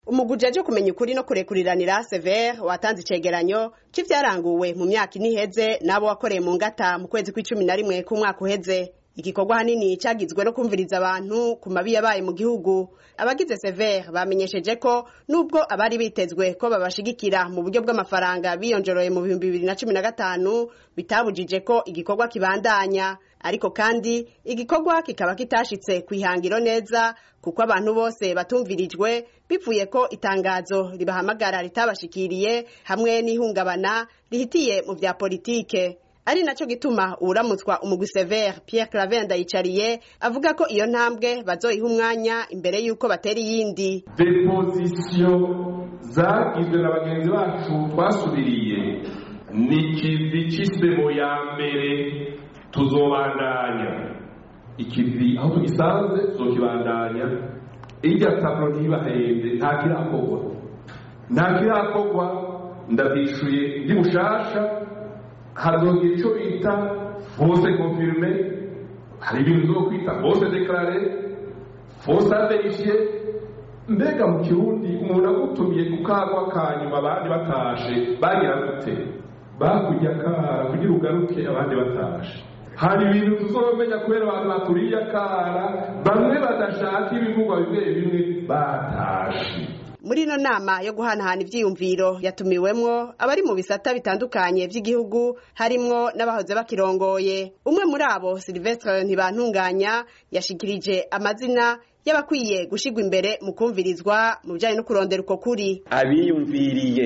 umuguje aje kumenya ukuri no kurekuriranira Sever watanze icegeranyo c'ivyaranguwe mu myaka ine iheze n'abo wakoreye mu ngata mu kwezi kw'icumi na rimwe k'umwaka uheze igikorwa hanini cagizwe no kumviriza abantu ku mabi yabaye mu gihugu abagize Sever bamenyesheje ko nubwo abari bitezwe ko babashigikira mu buryo bw'amafaranga biyonjoroye mu bihumbi bibiri na cumi na gatanu bitabujije ko igikorwa kibandanya ariko kandi igikorwa kikaba kitashitse kwihangiro neza kuko abantu bose batumvirijwe bivuye ko itangazo ribahamagara ritabashikiriye hamwe n'ihungabana rihitiye mu vya politike ari naco gituma uwuramutswa umugwi Sever Pierre Claver Ndayicariye avuga ko iyo ntambwe bazoyiha umwanya imbere y'uko batera iyindi depozisiyo zagizwe na bagenzi bacu twasubiriye ni ikivi c'isemo ya mbere tuzobandanya ikivi aho tugisanze tuzokibandanya irya taburo ntibahende nta kirakorwa nta kirakorwa ndabyishuye ndi bushasha hazogira icyo bita fose konfirime hari ibintu zo kwita fose dekarare fose averifye mbega mu kirundi umuntu agutumiye ku kagwa ka nyuma abandi batashe bagira gute bakujya akara kugira ugaruke abandi batashe hari ibintu tuzomenya kubera abantu baturiye akara bamwe badashaka ibivugwa bimwe bimwe batashe muri ino nama yo guhanahana ivyiyumviro yatumiwemwo abari mu bisata bitandukanye vy'igihugu harimwo n'abahoze bakirongoye umwe muri abo Silvestre Ntibantunganya yashikirije amazina y'abakwiye gushigwa imbere mu kumvirizwa mu bijanye no kurondera uko kuri abiyumviriye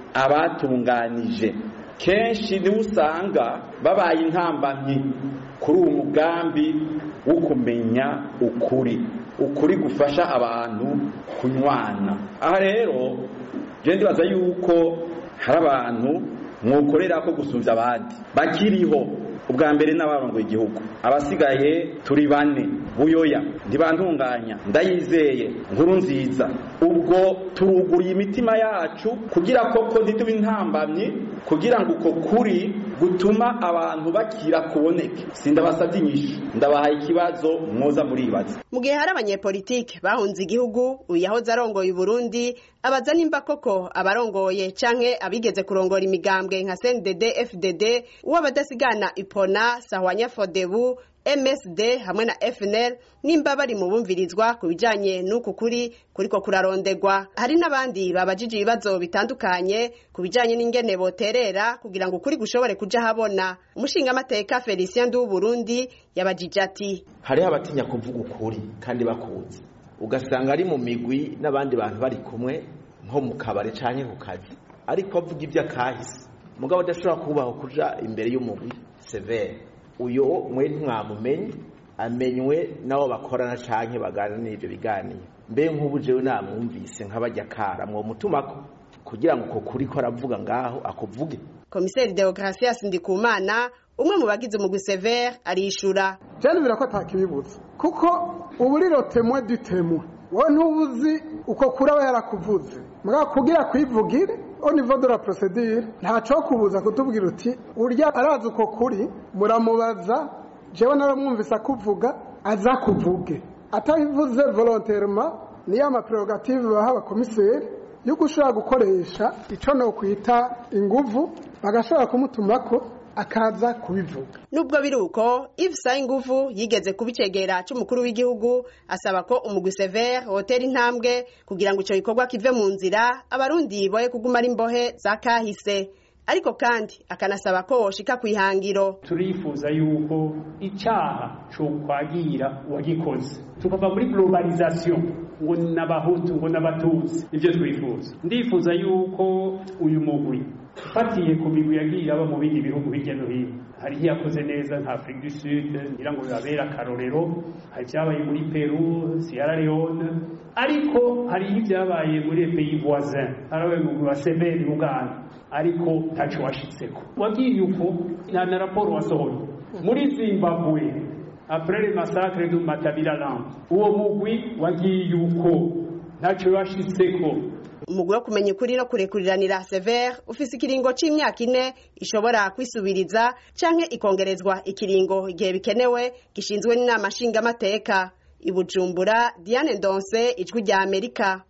abatunganije kenshi niwe usanga babaye intambamyi kuri uwo mugambi wo kumenya ukuri ukuri gufasha abantu kunywana aha rero je ndibaza yuko hari abantu mwokorera ko gusumvya abandi bakiriho ubwa mbere n'abarongoye igihugu abasigaye turi bane buyoya ntibantunganya ndayizeye nkuru nziza ubwo turuguriye imitima yacu kugira koko ntitube intambamyi kugira ngo uko kuri gutuma abantu bakira kuboneke sindabasabye inyishu ndabahaye ikibazo mwoza muribaza mu gihe hari abanyepolitike bahunze igihugu uyu yahoze arongoye uburundi abaza nimba koko abarongoye canke abigeze kurongora imigambwe nka CNDD FDD uwo abadasigana ipona sahwanya fodebu MSD hamwe na FNL nimba bari mu bumvirizwa ku bijanye n'uku kuri kuriko kurarondegwa hari n'abandi babajije ibibazo bitandukanye ku bijanye n'ingene boterera kugira ngo ukuri gushobore kuja habona umushingamateka Felicien Ndu Burundi yabajije ati hariho abatinya kuvuga ukuri kandi bakunze ugasanga ari mu migwi n'abandi bantu bari kumwe nko mu kabari canke ku kazi ariko avuga ibyo akahise mugabo adashobora kubaho kuja imbere y'umugwi severe uyo mwe ntimwamumenye amenywe nabo bakorana canke bagana n'ivyo biganiro mbe nk'ubu jewe namwumvise nk'abajya kara mwo mutumako kugira ngo uko kuri ko aravuga ngaho akuvuge komiseri Deogratias Ndikumana umwe mu bagize umugwi Sever arishura byanubira ko atakibibutsa kuko ubu riro temwe dutemwe wowe ntubuzi uko kuri aba yarakuvuze mugabo kugira kwivugire au niveau de la procédure ntaco kubuza kutubwira uti urya arazi uko kuri muramubaza jewe naramwumvise akuvuga aza kuvuge atabivuze volontairement niyo amaprerogative baha abakomiseri yuko ushobora gukoresha ico no kwita inguvu bagashobora kumutumako akaza kubivuga nubwo biri uko Yves Sayinguvu yigeze kubicegera c'umukuru w'igihugu asaba ko umugwi Sever hotera intambwe kugira ngo ico gikorwa kive mu nzira abarundi boye kuguma ari imbohe za kahise ariko kandi akanasaba ko woshika kwihangiro turifuza yuko icyaha cyo kwagira uwagikoze tukava muri globalization ngo n'abahutu ngo n'abatutsi nibyo twifuza ndifuza yuko uyu mugwi ufatiye ku migwi yagiye aba mu bindi bihugu hirya no hino hari iyakoze neza nka Afrique du Sud ngira ngo bibabera akarorero hari ibyabaye muri Peru Sierra Leone ariko hari ibyabaye muri pays voisin harabaye mu wa Severi Uganda ariko ntaco washitseko wagiye uko nta na raporo wasohoye muri Zimbabwe après le massacre du Matabeleland uwo mugwi wagiye uko ntaco washitseko umugwi wo kumenya ukuri no kurekuriranira Sever ufise ikiringo c'imyaka ine ishobora kwisubiriza canke ikongerezwa ikiringo igihe bikenewe gishinzwe n'inama nshingamateka i Bujumbura Diane Ndonse ijwi rya Amerika